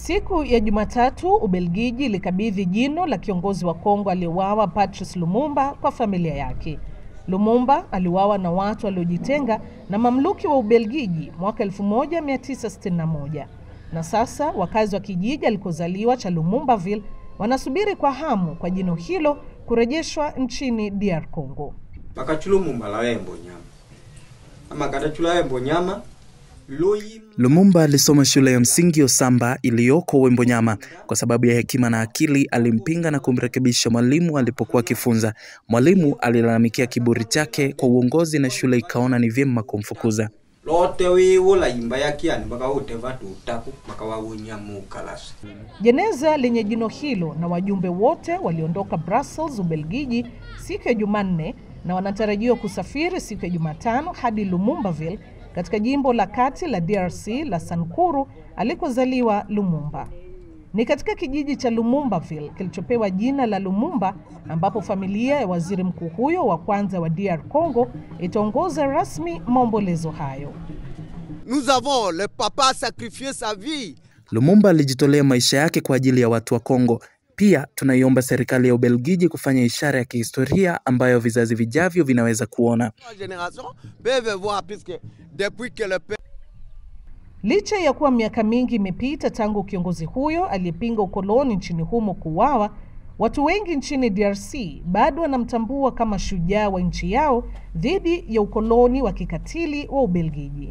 Siku ya Jumatatu, Ubelgiji ilikabidhi jino la kiongozi wa Kongo aliyeuawa Patrice Lumumba kwa familia yake. Lumumba aliuawa na watu waliojitenga na mamluki wa Ubelgiji mwaka 1961 na sasa wakazi wa kijiji alikozaliwa cha Lumumbaville wanasubiri kwa hamu kwa jino hilo kurejeshwa nchini DR Congo. bakachula umumba la wembo nyama ama katachula wembo nyama loyi Lumumba alisoma shule ya msingi Osamba iliyoko Wembonyama. Kwa sababu ya hekima na akili, alimpinga na kumrekebisha mwalimu alipokuwa akifunza. Mwalimu alilalamikia kiburi chake kwa uongozi na shule ikaona ni vyema kumfukuza. lote wiwola yimba yakiani mpaka wote vatu utaku mpaka wawunyamu kalasi Jeneza lenye jino hilo na wajumbe wote waliondoka Brussels, Ubelgiji siku ya Jumanne na wanatarajiwa kusafiri siku ya Jumatano hadi Lumumbaville katika jimbo la kati la DRC la Sankuru alikozaliwa Lumumba. Ni katika kijiji cha Lumumbaville kilichopewa jina la Lumumba ambapo familia ya waziri mkuu huyo wa kwanza wa DR Congo itaongoza rasmi maombolezo hayo. Nous avons, le papa a sacrifié sa vie. Lumumba alijitolea maisha yake kwa ajili ya watu wa Kongo. Pia tunaiomba serikali ya Ubelgiji kufanya ishara ya kihistoria ambayo vizazi vijavyo vinaweza kuona. La génération peuvent voir, puisque depuis que le père Licha ya kuwa miaka mingi imepita tangu kiongozi huyo aliyepinga ukoloni nchini humo kuuawa, watu wengi nchini DRC bado wanamtambua kama shujaa wa nchi yao dhidi ya ukoloni wa kikatili wa Ubelgiji.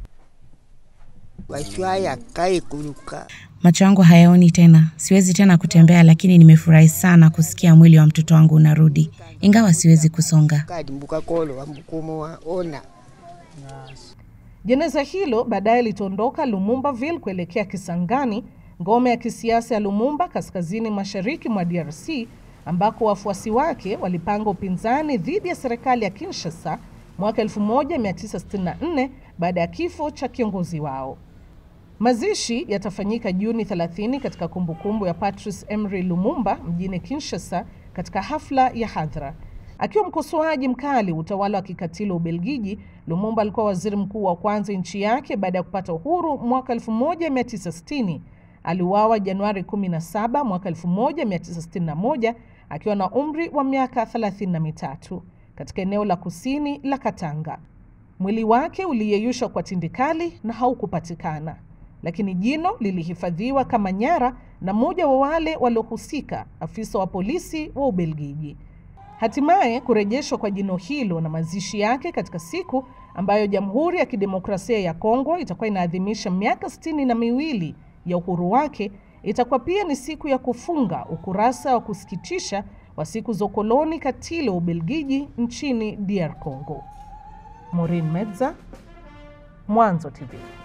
wachwaya kae kuruka Macho yangu hayaoni tena, siwezi tena kutembea, lakini nimefurahi sana kusikia mwili wa mtoto wangu unarudi, ingawa siwezi kusonga. kadi mbuka kolo wambukumo wa ona Jeneza hilo baadaye litaondoka Lumumbaville kuelekea Kisangani, ngome ya kisiasa ya Lumumba kaskazini mashariki mwa DRC, ambako wafuasi wake walipanga upinzani dhidi ya serikali ya Kinshasa mwaka 1964 baada ya kifo cha kiongozi wao. Mazishi yatafanyika Juni 30 katika kumbukumbu ya Patrice Emery Lumumba mjini Kinshasa katika hafla ya hadhara. Akiwa mkosoaji mkali wa utawala wa kikatili wa Ubelgiji, Lumumba alikuwa waziri mkuu wa kwanza nchi yake baada ya kupata uhuru mwaka 1960. Aliuawa Januari 17 mwaka 1961 akiwa na umri wa miaka 33 katika eneo la kusini la Katanga. Mwili wake uliyeyushwa kwa tindikali na haukupatikana, lakini jino lilihifadhiwa kama nyara na mmoja wa wale waliohusika, afisa wa polisi wa Ubelgiji. Hatimaye kurejeshwa kwa jino hilo na mazishi yake katika siku ambayo Jamhuri ya Kidemokrasia ya Kongo itakuwa inaadhimisha miaka sitini na miwili ya uhuru wake, itakuwa pia ni siku ya kufunga ukurasa wa kusikitisha wa siku za ukoloni katili wa Ubelgiji nchini DR Congo. Maureen Medza, Mwanzo TV.